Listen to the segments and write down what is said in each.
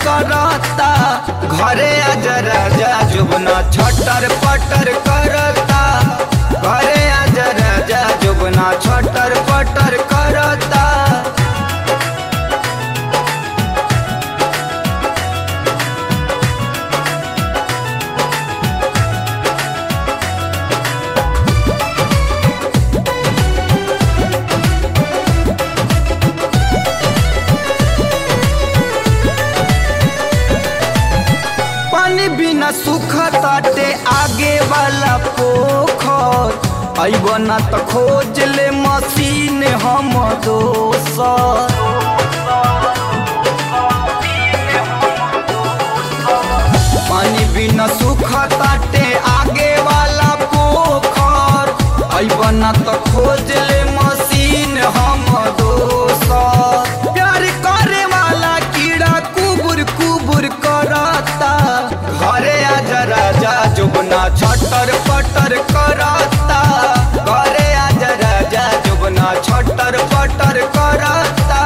करता घरे आज राजा जुबना छटर पटर करता घरे आज राजा जुबना छटर पटर करता पानी बिना सुख ताटे आगे वाला पोखर अइब ना त खोज ले मशीन हम दोसर पानी बिना सुख ताटे आगे वाला पोखर अइब ना त खोज ले मशीन हम दोसर प्यार करे वाला कीड़ा कुबुर कुबुर करता घरे आज राजा जुबना छटर पटर करता घरे आज राजा जुबना छटर पटर करता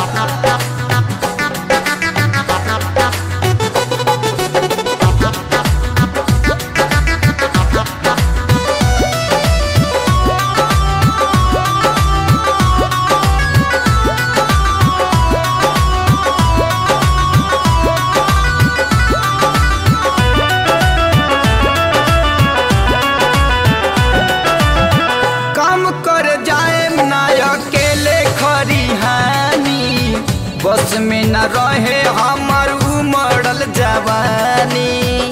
काम कर जाए ना अकेले खरिहानी बस में न रहे हमर उमड़ल जवानी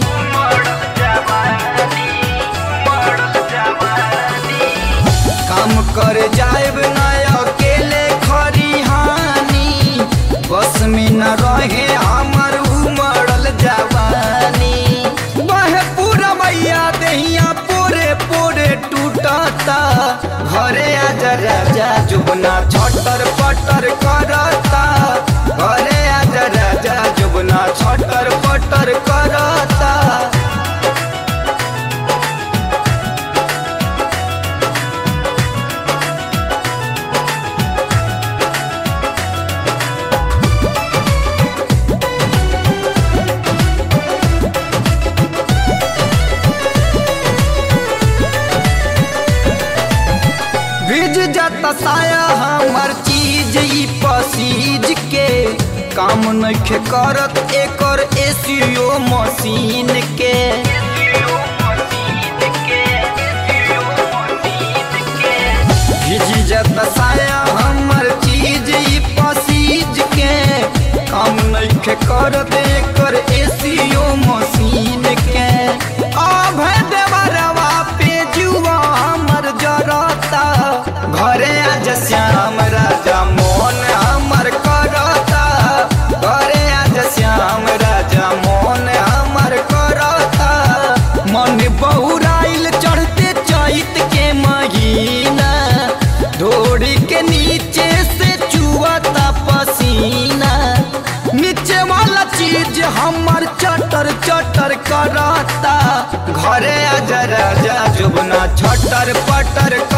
काम कर जाए ना अकेले खरिहानी बस में न रहे हमर उमड़ल जवानी बहे पूरा मैया दहिया पोरे पोरे टूटता घरे आज राजा जुबना छटर पटर करता घरे आज राजा जुबना छटर पटर करता भीज जाता साया हमर चीज ई पसीज के काम नइखे करत एकर एसीओ मशीन के भीज जाता साया हमर चीज ई पसीज के काम नइखे करत एकर एसीओ मशीन के अभय देवरवा पे जुआ हमर जरता घरे आज श्याम राजा मोहन हमर करता घरे आज श्याम राजा मोहन हमर करता मन बहुराइल चढ़ते चैत के महीना ढोड़ी के नीचे से चुआता पसीना नीचे वाला चीज हमर चटर चटर करता घरे आज राजा जुबना छटर पटर